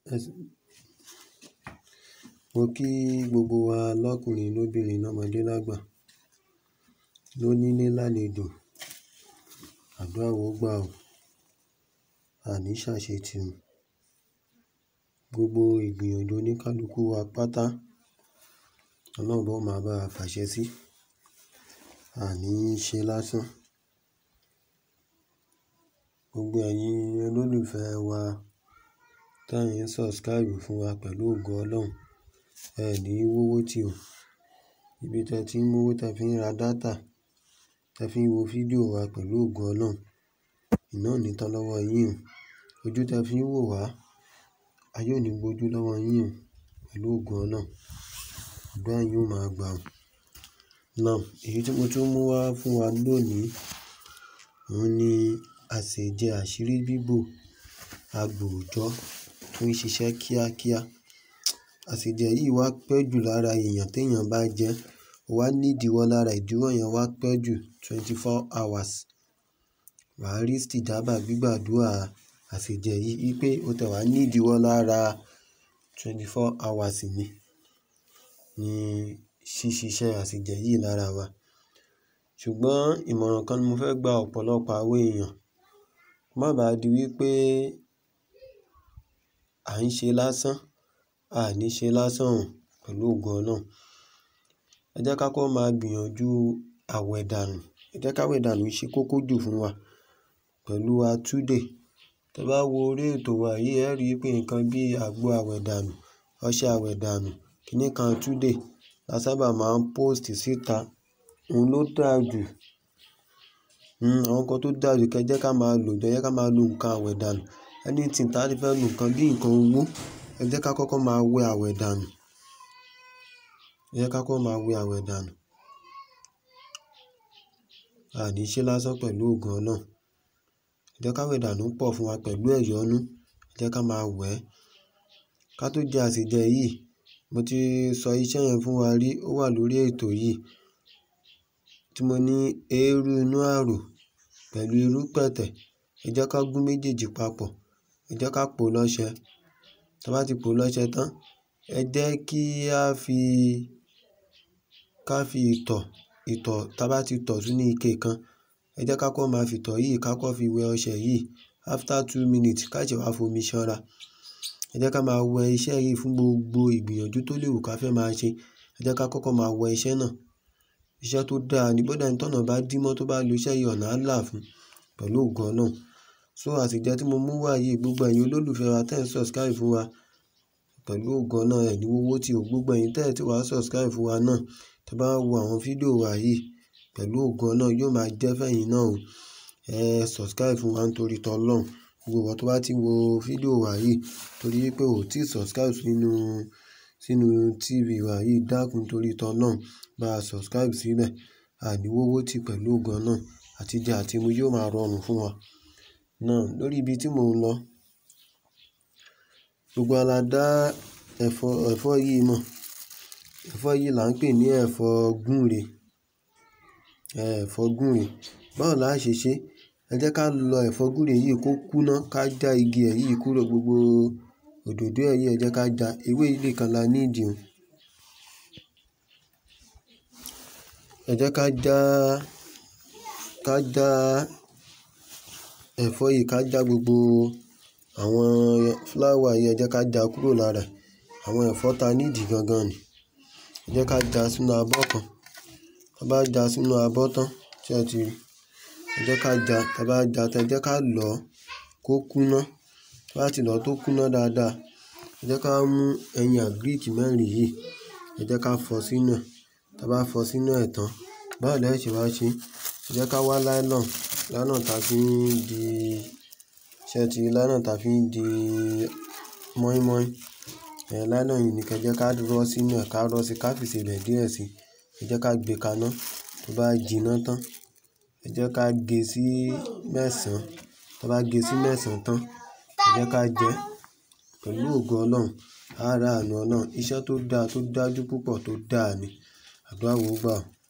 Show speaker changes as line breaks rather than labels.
Mo kí gbogbo wa lọ́kùnrin lóbìnrin lọ́mọdé lágbà lónílé lálejò. Àdúrà wa ó gbà o. Àní ṣàṣetì o. Gbogbo ìgbìyànjú oníkálukú wa pátá, Ọlọ́run bá máa bá wa fàṣẹ sí. Àní ṣe lásán. Gbogbo ẹ̀yin olólùfẹ́ wa tí ẹ̀yin ń subscribe fún wa pẹ̀lú ògo Ọlọ́run, ẹ ní wọ́wọ́ tì o. Ibi tí ẹ ti ń mú owó tí ẹ fi ń ra data, tí ẹ fi ń wo fídíò wa pẹ̀lú ògo Ọlọ́run, iná ò ní tán lọ́wọ́ yín o. Ojú tí ẹ fi ń wò wá, ayé ò ní gbojú lọ́wọ́ yín o pẹ̀lú ògo Ọlọ́run. Àdúrà yín ó máa gbà o. Now, èyí tí mo tún mú wá fún wa lónìí, òun ni àsèjẹ àṣírí bíbò agbòòjọ́ tó ń ṣiṣẹ́ kíákíá. Àsèjẹ yìí wá pẹ́ jù lára èèyàn tí èèyàn bá jẹ, ó wá ní ìdíwọ́ lára ìdíwọ́ yẹn wá pẹ́ jù twenty four hours. Wà á rí istijaba gbígbàdúrà àsèjẹ yìí wípé ó tẹ̀ wá ní ìdíwọ́ lára twenty four hours ni, ní ṣíṣiṣẹ́ àsèjẹ yìí lára wa. Ṣùgbọ́n ìmọ̀ràn kan ni mo fẹ́ gba ọ̀pọ̀lọpọ̀ àwọn èèyàn. Má ba à di wípé à ń ṣe lásán, a ní ṣe lásán o pẹ̀lú ògo Ọlọ́run. Ẹ jẹ́ ká kọ́ máa gbìyànjú àwẹ̀dànù. Ẹ jẹ́ ká wẹ̀dànù ṣe kókó jù fún wa pẹ̀lú atúdè. Tí ẹ bá wo orí ètò wa yìí, ẹ rí i pé nǹkan bí àgbo àwẹ̀dànù, ọṣẹ àwẹ̀dànù, kíni kan atúdè la sábà máa ń post síta. Òun ló dáa jù. Hmm, àwọn nǹkan tó dáa jù kí ẹ jẹ́ ká máa lò, jẹ́ ká máa lo nǹkan àwẹ̀dànù. Anything tí a fẹ́ lo nǹkan bí nǹkan owó, ẹ jẹ́ ká kọ́kọ́ máa wẹ àwẹ̀dànù. Ẹ jẹ́ ká kọ́kọ́ máa wẹ àwẹ̀dànù. Àní ṣe lásán pẹ̀lú ògo Ọlọ́run. Ẹ jẹ́ ká wẹ̀dànù pọ̀ fún wa pẹ̀lú ẹ̀yọ̀nú. Ẹ jẹ́ ká máa wẹ̀. Ká tó jẹ àsèjẹ yìí, mo ti sọ iṣẹ́ yẹn fún wa rí, ó wà lórí ètò yìí. Tí mo ní eérú inú ààrò pẹ̀lú irú pẹ̀tẹ̀. Ẹ jẹ́ ká gún méjèèjì papọ̀. Ẹ jẹ́ ká pò lọ́ṣẹ. Tí a bá ti pò lọ́ṣẹ tán, ẹ jẹ́ kí a fi, ká fi ìtọ̀, ìtọ̀ tí a bá ti tọ̀ sínú ike kan, ẹ jẹ́ ká kọ́ máa fi ìtọ̀ yìí ká kọ́ fi wẹ ọṣẹ yìí. After two minutes ká ṣe wá fomi ṣanra. Ẹ jẹ́ ká máa wẹ iṣẹ́ yìí fún gbogbo ìgbìyànjú tó lè wù ká fẹ́ máa ṣe. Ẹ jẹ́ ká kọ́kọ́ máa wẹ iṣẹ́ náà. Iṣẹ́ tó dáa ni bó dá ẹni tí ọ̀nà bá dí mọ́ tó bá lo iṣẹ́ yìí, ọ̀nà á là fún pẹ̀lú ògo Ọlọ́run. So àsèjẹ tí mo mú wá yìí, gbogbo ẹ̀yin olólùfẹ́ wa tí ẹ̀ ń subscribe fún wa pẹ̀lú ògo Ọlọ́run, ẹ ní wọ́wọ́ tì o. Gbogbo ẹ̀yin tí ẹ̀ tí wá subscribe fún wa náà, tí ẹ bá wo àwọn fídíò wa yìí pẹ̀lú ògo Ọlọ́run, yóò máa jẹ́ fún ẹ̀yin náà o. Ẹ subscribe fún wa nítorí tọ́ Ọlọ́run. Gbogbo ìwọ tó bá ti wo fídíò wa yìí torí pé ò tí subscribe sínú, sínú TV wa yìí, dákún torí tọ́ Ọlọ́run, bá subscribe síbẹ̀. Àní wọ́wọ́ tì pẹ̀lú ògo Ọlọ́run àti jẹ àti mu yóò máa rọrùn fún wa. Náà lórí ibi tí mò ń lọ. Gbogbo wa la dá ẹ̀fọ́, ẹ̀fọ́ yìí mọ̀. Ẹ̀fọ́ yìí là ń pè ní ẹ̀fọ́ gúre. Ẹ̀fọ́ gúre. Báwo la ṣe ṣe? Ẹ jẹ́ ká lọ ẹ̀fọ́ gúre yìí kó kúná, ká já igi ẹ̀ yìí kúrò gbogbo òdòdó ẹ̀ yìí ẹ jẹ́ ká já. Ewé yìí nìkan la need o. Ẹ jẹ́ ká já, ká já ẹ̀fọ́ yìí, ká já gbogbo àwọn flower yìí, ẹ jẹ́ ká já kúrò lára. Àwọn ẹ̀fọ́ ta need gangan ni. Ẹ jẹ́ ká já sínú abọ́ kan. Tí a bá já sínú abọ́ tán, ṣé ẹ ti rí? Ẹ jẹ́ ká já, tí a bá já tán ẹ jẹ́ ká lọ kó kúná. Tí a bá ti lọ tó kúná dáadáa, ẹ jẹ́ ká mú ẹyin agric mẹ́rin yìí, ẹ jẹ́ ká fọ́ sínú ẹ̀. Tí a bá fọ́ sínú ẹ̀ tán, báwo lẹ ṣe wá ṣe? Ẹ jẹ́ ká wá nylon, nylon ta fi ń di, ṣé ẹ ti rí nylon ta fi ń di mọ́ímọ́í. Ẹ̀ nylon yìí ni kí ẹ jẹ́ ká rọ́ sínú ẹ̀, ká rọ́ sí, ká fi ìsebẹ̀ díẹ̀ sí. Ẹ jẹ́ ká gbé kaná. Tó bá jiná tán, ẹ jẹ́ ká gé sí mẹ́sàn. Tí a bá gé sí mẹ́sàn tán, ẹ jẹ́ ká jẹ pẹ̀lú ògo Ọlọ́run. A rí àánú Ọlọ́run. Iṣẹ́ tó dá, tó dájú púpọ̀ tó dáa ni. Àdúrà wa ó gbà o.